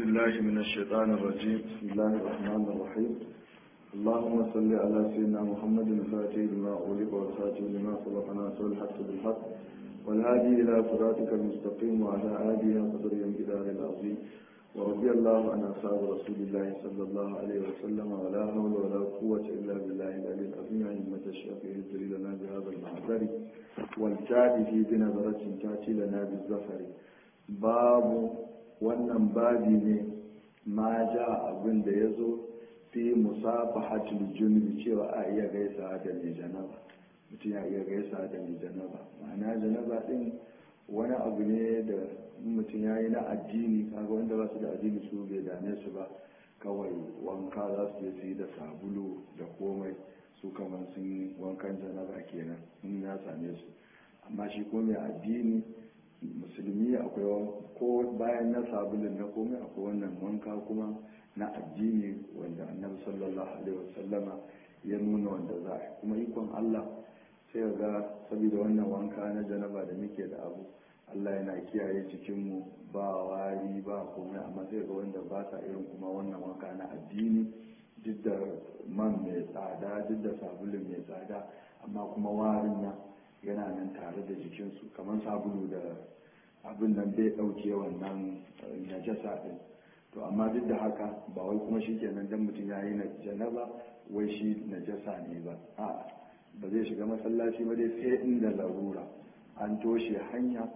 بالله من الشيطان الرجيم بسم الله الرحمن الرحيم اللهم صل على سيدنا محمد الفاتح لما أغلق والخاتم لما سبق ناصر الحق بالحق والهادي إلى صراطك المستقيم وعلى آله وقدر الجدار العظيم ورضي الله عن أصحاب رسول الله صلى الله عليه وسلم ولا حول ولا قوة إلا بالله العلي العظيم أئمة الشافعي يجري لنا بهذا المعذر والتاتي في بنظرة تأتي لنا بالزفر باب wannan babi ne ma ja abin da ya zo fi musafahatul junubi cewa a iya gaisa da mai janaba mutum ya iya gaisa da mai janaba ma'ana janaba din wani abu ne da mutum ya yi na addini kaga wanda ba su da addini su bai dame su ba kawai wanka za su je su yi da sabulu da komai su kamar sun wankan janaba kenan in ya same su amma shi ko mai addini musulmi akwai ko bayan na sabulun na komai akwai wannan wanka kuma na addini wanda annabi sallallahu alaihi wasallama ya nuna wanda za a kuma ikon Allah sai ga saboda wannan wanka na janaba da muke da abu Allah yana kiyaye cikinmu ba wari ba komai amma sai ga wanda ba sa irin kuma wannan wanka na addini duk da man mai tsada duk da sabulun mai tsada amma kuma warin nan yana nan tare da jikinsu kamar sabulu da abin nan bai ɗauke wannan najasa ɗin to amma duk da haka ba wai kuma shi kenan dan mutum ya yi janaba wai shi najasa ne ba a ba zai shiga masallaci ba dai sai inda larura an toshe hanya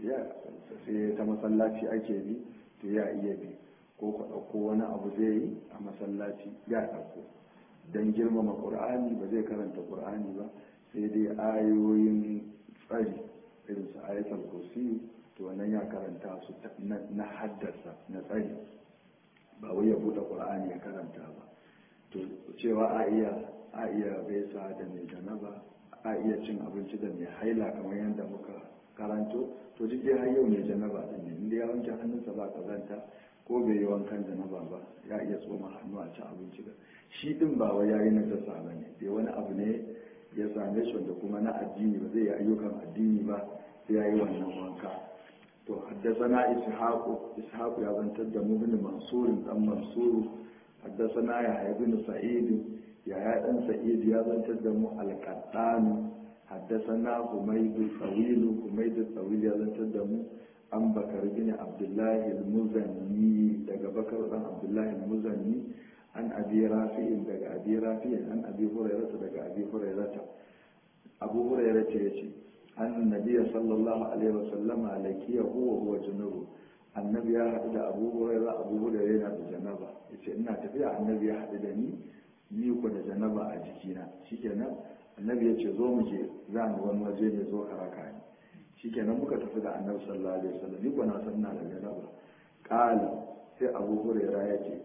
sai ta masallaci ake bi to ya iya bi ko ku ɗauko wani abu zai yi a masallaci ya ɗauko don girmama ƙur'ani ba zai karanta ƙur'ani ba sai dai ayoyin tsari irin su ayatul kursi to wannan ya karanta su na haddasa na tsari ba wai ya buɗe ƙur'ani ya karanta ba to cewa a iya a iya gaisa da mai janaba a iya cin abinci da mai haila kamar yadda muka karanto to duk dai har yau mai janaba din ne inda ya wanke hannunsa ba kazanta ko bai yi wankan janaba ba ya iya tsoma hannu a cin abinci da shi din ba wai yayi na jasa ba ne dai wani abu ne ya same shi wanda kuma na addini ba zai yi ayyukan addini ba sai ya yi wannan wanka to haddasana ishaqu ishaqu ya zantar da mu bin mansurin dan mansuru haddasana ya ibn sa'id ya ya dan sa'id ya zantar da mu al-qattan haddasana humayd al-tawil humayd al-tawil ya zantar da mu an bakar bin abdullahi al-muzanni daga bakar dan abdullahi al-muzanni an abi rafi'in daga abi rafi'in an abi hurairata daga abi hurairata abu hurairata yace an nabiya sallallahu alaihi wasallama lakiya huwa huwa junubu annabi ya haɗu da abu huraira abu huraira yana da janaba yace ina tafiya annabi ya haɗu da ni ni ko da janaba a jikina shikenan annabi ya ce zo mu je za mu wani waje ne zo ka raka ni shikenan muka tafi da annabi sallallahu alaihi wasallam ni ko na san ina da janaba qala sai abu huraira ya ce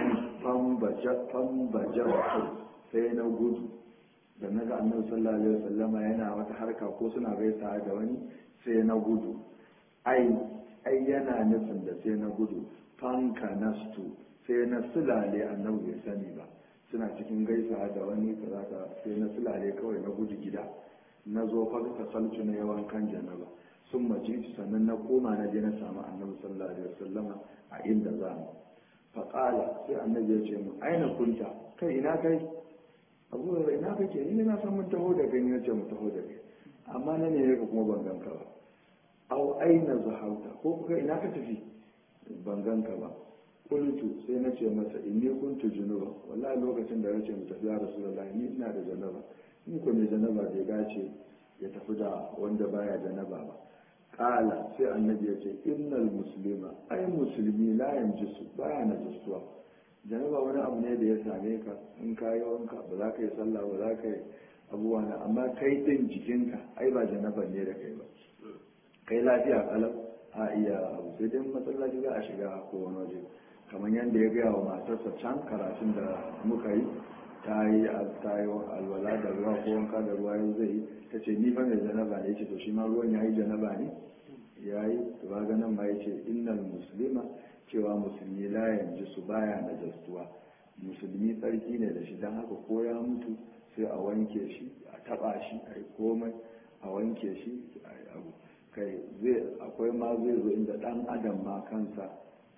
fambajar sai na gudu da na ga annabi sallallahu alaihi wasallama yana wata harka ko suna gaisa da wani sai na gudu ai ai yana nufin da sai na gudu fanka nastu sai na sulale annabi bai sani ba suna cikin gaisa da wani kaza sai na sulale kawai na gudu gida na zo fa saltu na yawan kan janaba sun mace sannan na koma na je na samu annabi sallallahu alaihi wasallama a inda za mu faƙala sai annabi ya ce mu aina kunta kai ina kai abu da ina kake ni na san mun taho da kai ne ce mu taho da kai amma na ne ka kuma ban ganka ba au aina zahauta ko kuka ina ka tafi ban ganka ba kultu sai na ce masa inni kuntu junuba wallahi lokacin da nace mu tafi ya rasulullahi ni ina da janaba ni ko mai janaba bai dace ya tafi da wanda baya janaba ba kala sai annabi ya ce innal muslima ai musulmi la yanjisu baya najisuwa janaba wani abu ne da ya same ka in ka yi wanka ba za ka yi sallah ba za ka yi abubuwa na amma kai din jikinka ai ba janaba ne da kai ba kai lafiya kalau a iya abu sai dai masallaci za a shiga ko wani waje kamar yadda ya gaya wa matarsa can karatun da muka yi ta yi alwala da ruwa ko wanka da ruwa yau zai yi ta ce ni fa mai janaba ne ce to shi ma ruwan ya yi janaba ne ya yi ba ganin ma ya ce innal muslima cewa musulmi la yanzu su baya na jastuwa musulmi tsarki ne da shi don haka ko ya mutu sai a wanke shi a taba shi a yi komai a wanke shi a yi abu kai zai akwai ma zai zo inda dan adam ma kansa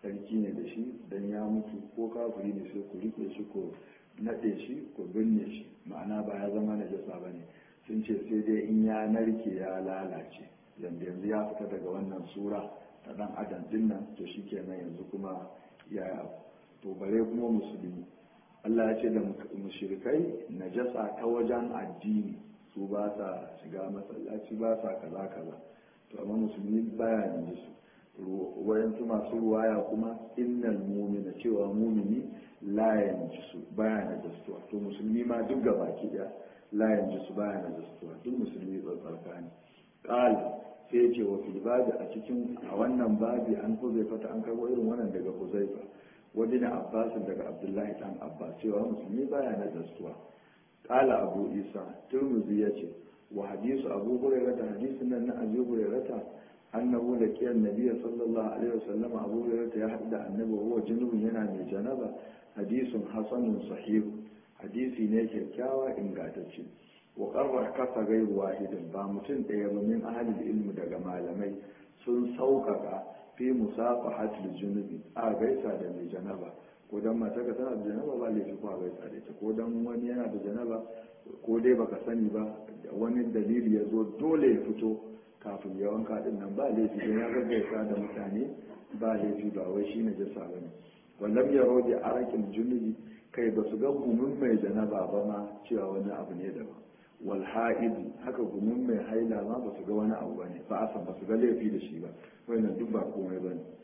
sarki ne da shi dan ya mutu ko kafiri ne sai ku rike shi ko naɗe shi ko binne shi ma'ana ba ya zama najasa ba ne sun ce sai dai in ya narke ya lalace yanda yanzu ya fita daga wannan sura ta dan adam din nan to shi kenan yanzu kuma ya to bare kuma musulmi Allah ya ce da mushrikai najasa ta wajen addini su ba sa shiga masallaci ba sa kaza kaza to amma musulmi baya yanzu su wayansu masu ruwaya kuma innal mumina cewa mumini la yanjisu baya na jastuwa to musulmi ma duk gaba ki daya la yanjisu baya na jastuwa duk musulmi tsarka ne qal sai ce wa fil babi a cikin a wannan babi an huzaifa ta an karbo irin wannan daga huzaifa wani na abbas daga abdullahi dan abbas cewa musulmi baya na jastuwa qala abu isa turmuzi yace wa hadisu abu hurairah hadisin nan na abu hurairah annahu da kiyan nabiya sallallahu alaihi wasallam abu hurairah ya haɗu da annabi wa junubun yana mai janaba hadisun hasanun sahih hadisi ne kyakkyawa ingantacce wa qarra kasa gairu wahidin ba mutum ɗaya ba min ahlil ilmi daga malamai sun sauƙaƙa fi musafahatul junubi a gaisa da mai janaba ko dan mata ka tana da janaba ba laifi ko a gaisa da ita ko dan wani yana da janaba ko dai baka sani ba wani dalili ya zo dole ya fito kafin ya wanka din nan ba laifi don ya gaggaisa da mutane ba laifi ba wai shi ne jasa ba ne wallam ya roge arakin junubi kai ba su ga gumin mai janaba ba ma cewa wani abu ne daban wal ha'idi haka gumin mai haila ma ba su ga wani abu ba ne ba a san ba su ga laifi da shi ba wannan duk ba komai ba ne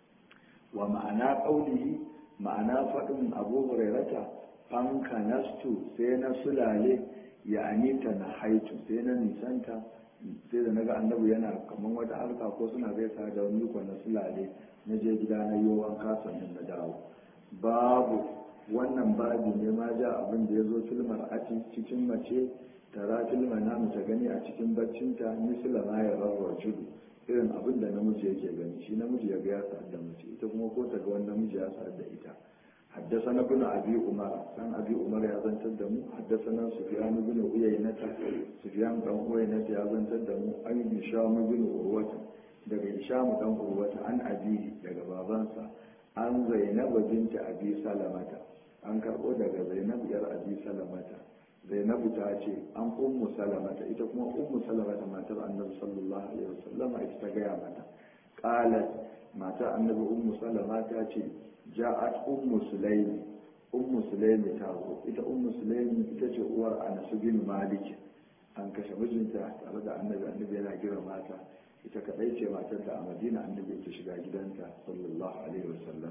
wa ma'ana ƙaunihi ma'ana faɗin abu hurairata fanka nastu sai na sulale ya anita na haitu sai na nisanta sai da naga annabi yana kamar wata harka ko suna gaisa da wani ko na sulale na je gida na yi wanka sannan na dawo babu wannan babi ne ma ja abin da ya zo filmar a cikin mace tara filmar namu ta gani a cikin baccinta misila ma ya rarra judu irin abin da namiji yake gani shi namiji ya ga ya sa'ad da mace ita kuma ko ta ga wani namiji ya sa'ad da ita حدثنا ابن ابي عمر كان ابي عمر يا زنتر دمو حدثنا سفيان بن عيينة سفيان بن عيينة يا زنتر دمو اي هشام بن عروة daga Hisham dan Urwata an abi daga babansa an Zainab binta Abi Salamata an karbo daga Zainab yar Abi Salamata Zainab ta ce an ummu Salamata ita kuma ummu Salamata matar Annabi sallallahu alaihi wasallam ita ta gaya mata qalat matar Annabi ummu Salama ta ce ja'at ummu sulaimi ummu sulaimi ta zo ita ummu sulaimi ita ce uwar anas bin malik an kashe mijinta tare da annabi annabi yana gira mata ita kadai ce matar da a madina annabi ta shiga gidanta sallallahu alaihi wasallam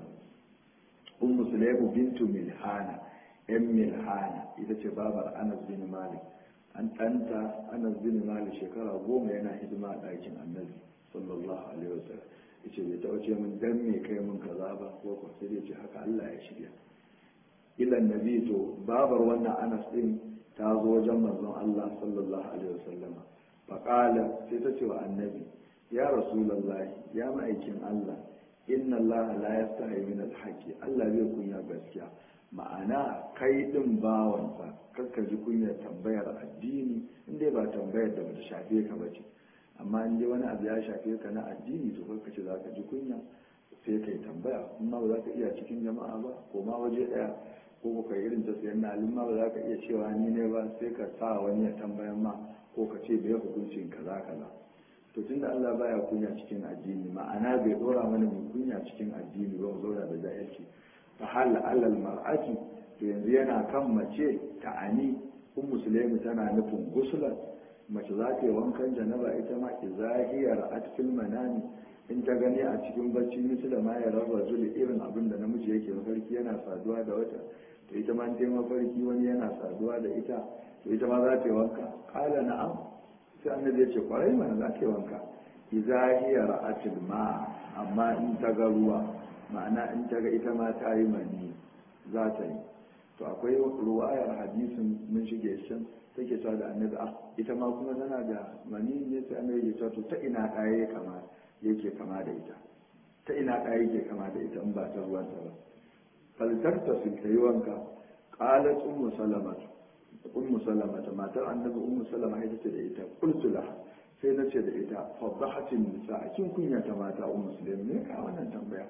ummu sulaimu bintu milhana yan milhana ita ce babar anas bin malik an ɗanta anas bin malik shekara goma yana hidima a ɗakin annabi sallallahu alaihi wasallam yace bai taɓa ce min dan me kai mun kaza ba ko ko sai dai ce haka Allah ya shirya ila nabi to babar wannan Anas din ta zo wajen manzon Allah sallallahu alaihi wasallama fa qala sai ta ce wa annabi ya rasulullahi ya ma'aikin Allah inna Allah la yastahi min al-haqi Allah zai kunya gaskiya ma'ana kai din bawansa kakka ji kunyar tambayar addini inda ba tambayar da bata shafe ka ba ce amma in dai wani abu ya shafe ka na addini to kai ce za ka ji kunya sai kai tambaya amma ba za ka iya cikin jama'a ba ko ma waje daya ko ko kai irin ta sayan na ma ba za ka iya cewa ni ne ba sai ka sa wani ya tambayan ma ko ka ce bai hukuncin kaza kaza to tunda Allah baya kunya cikin addini ma'ana bai dora mana mai kunya cikin addini ba mu zauna da jahilci fa hal alal mar'ati to yanzu yana kan mace ta'ani kun musulmi tana nufin gusulan mace za ta yi wankan janaba ita ma izahiyar atfil manani in ta gani a cikin bacci misu da ma ya raba zuli irin abin da namiji yake mafarki yana saduwa da wata to ita ma ta yi mafarki wani yana saduwa da ita to ita ma za ta yi wanka kala na'am sai annabi ya ce kwarai mana za ta yi wanka izahiyar atil ma amma in ta ga ruwa ma'ana in ta ga ita ma ta yi mani za ta yi to akwai ruwayar hadisin mun shige shan take cewa da annabi ah ita ma kuma tana da mani ne sai annabi ya cewa to ta ina ɗaya kama yake kama da ita ta ina ɗaya yake kama da ita in ba ta ruwan ta ba faltarta su ta yi wanka qalat ummu salama ummu salama ta matar annabi ummu salama ita ce da ita qultu laha sai na ce da ita fadahatin nisa kin kunya ta mata ummu sulaim ne ka wannan tambaya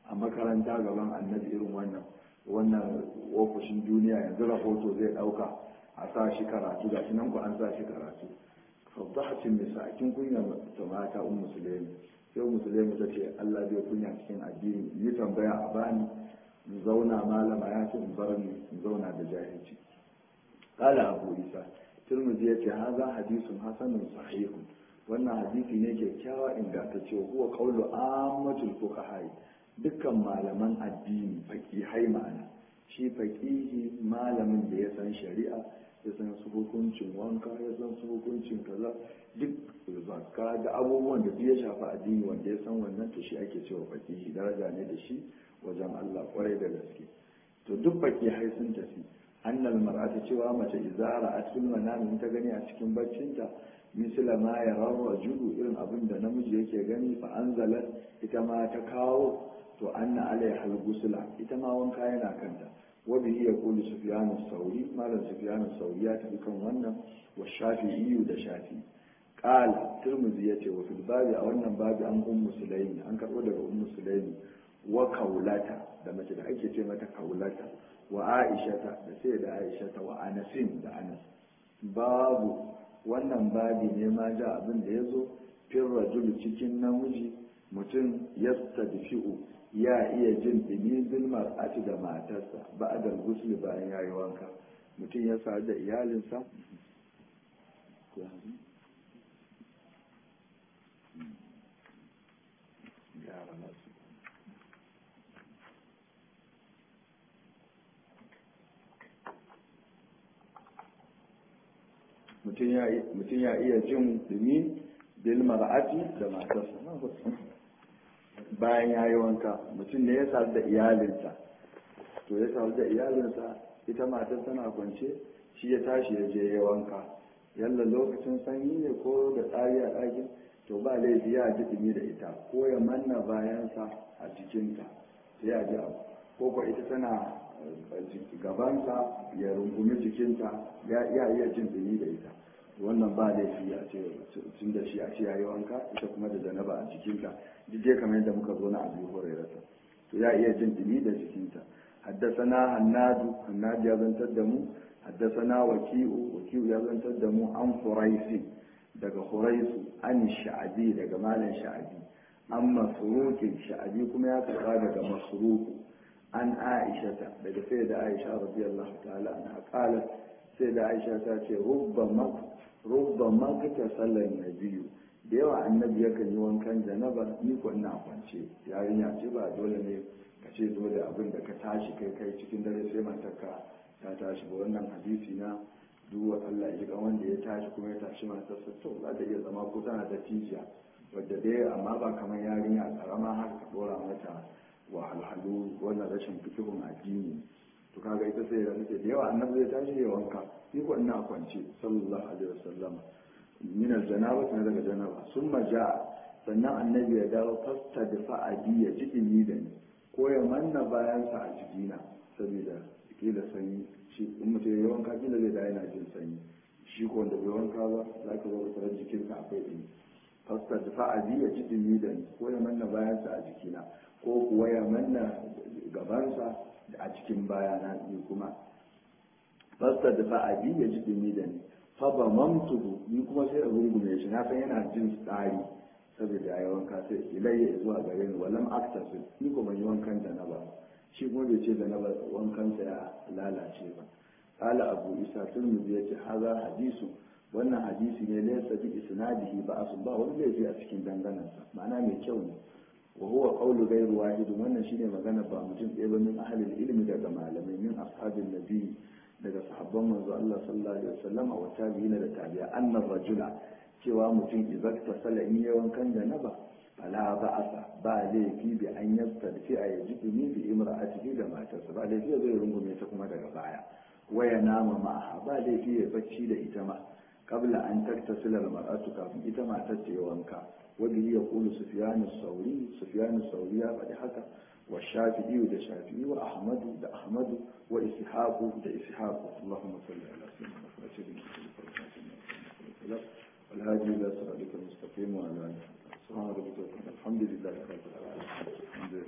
a makaranta gaban annabi irin wannan wannan ofishin duniya yanzu rahoto zai ɗauka a sa shi karatu ga shi nan ku an sa shi karatu faddahatin nisa kin kunya ta mata un musulmi sai musulmi ta ce Allah bai kunya cikin addini yi tambaya a bani in zauna malama ya ce in bar ni in zauna da jahilci qala abu isa turmuzi ya ce haza hadisun hasanun sahihun wannan hadisi ne kyakkyawa ingantacce huwa qawlu ammatul fuqaha dukkan malaman addini faqihai ma'ana shi faqihi malamin da ya san shari'a ya san su hukuncin wanka ya san su hukuncin kaza duk zakka da abubuwan da ya shafi addini wanda ya san wannan to shi ake cewa faqihi daraja ne da shi wajen Allah kwarai da gaske to duk faqihai sun tafi annal mar'ata cewa mace izara a cikin manamin ta gani a cikin baccinta misila ma ya rawa judu irin abin da namiji yake gani fa anzalat ita ma ta kawo to anna alaiha al-gusla ita ma wanka yana kanta wa bihi yaqulu sufyan as-sauri malam sufyan as-sauri ya tafi kan wannan wa shafi'i da shafi qala tirmidhi yace wa fil babi a wannan babi an ummu sulaimi an karbo daga ummu sulaimi wa kaulata da mace da ake ce mata kaulata wa aishata da sai da aishata wa anasin da anas babu wannan babi ne ma ja abin da ya zo fin rajulu cikin namiji mutum ya stadfi'u ya iya jin dumi bilmar ati da matarsa ba a da gusli bayan ya yi wanka mutum ya sa da iyalinsa mutum ya iya jin dumi bil mar'ati da matarsa bayan ya yi wanka mutum ne ya sadu da iyalinsa to ya sadu da iyalinsa ita matar tana kwance shi ya tashi ya je ya wanka yalla lokacin sanyi ne ko da tsari a ɗakin to ba laifi ya ji dumi da ita ko ya manna bayansa a jikinta sai ya ji abu ko ko ita tana gabansa ya rungumi jikinta ya iya jin dumi da ita wannan ba laifi a ce tun da shi a ce yayi wanka ita kuma da janaba a jikinta duk dai kamar yadda muka zo na abu hurairata to ya iya jin dumi da jikinta haddasana hannadu hannadu ya zantar da mu haddasana waki'u waki'u ya zantar da mu an huraisi daga huraisu an sha'abi daga malam sha'abi an masurukin sha'abi kuma ya karba daga masuruku an aishata daga sai da aisha radiyallahu ta'ala anha qalat sai da aisha ta ce rubba magata sallar na biyu da yawa annabi yakan yi wankan janaba ni ko ina kwance yarinya ce ba dole ne ka ce dole abin da ka tashi kai kai cikin dare sai matarka ta tashi ba wannan hadisi na duwa Allah ya ga wanda ya tashi kuma ya tashi matarsa to za ta iya zama ko tana da tijiya wadda dai amma ba kamar yarinya karama har ka dora mata wahalhalu wannan rashin fikihun addini to kaga ita sai da nake da yawa annabi zai tashi ya wanka ni ko ina kwance sallallahu alaihi wasallam min aljanaba na daga janaba summa jaa sannan annabi ya dawo fasta da fa'adi ya ji ni da ni ko ya manna bayan sa a jikina saboda kila sanyi shi in mutum ya wanka kila zai da yana jin sanyi shi ko wanda bai wanka ba za ka zo ka tarar jikinka akwai ɗumi fasta da fa'adi ya ji ni da ni ko ya manna bayan sa a jikina ko kuwa ya manna gabansa a cikin bayana ni kuma fasta da fa'adi ya ji dumi da ni fa ba mamtuhu ni kuma sai a rungume shi na san yana jin tsari saboda ya wanka sai ilayya zuwa gare ni walam aktasu ni kuma yi wankan da na ba shi kuma bai ce da na ba wankansa ya lalace ba qala abu isa turmudi yace haza hadisu wannan hadisi ne laysa bi isnadihi ba asu ba wani laifi a cikin danganansa ma'ana mai kyau ne wa huwa qawlu ghayr wahid wannan shine magana ba mutum ɗaya ba min ahli ilmi daga malamai min ashabin nabi daga sahabban manzo Allah sallallahu alaihi wasallam wa tabi'ina da tabi'a annar rajula cewa mutum idan ta sala in yawan kan janaba fala ba'asa ba laifi bi an yastadfi a yajibu ni bi imra'atihi da matarsa ba laifi zai rungume ta kuma daga baya waya nama ma'aha ba laifi ya bacci da ita ma qabla an taktasila al-mar'atu kafin ita matar ta yi wanka وبه يقول سفيان الثوري سفيان الثوري بعد حكى والشافعي ده شافعي وأحمد ده أحمد وإسحاق ده إسحاق اللهم صل على سيدنا محمد والهادي إلى صراطك المستقيم وعلى آله سبحان ربك الحمد لله رب العالمين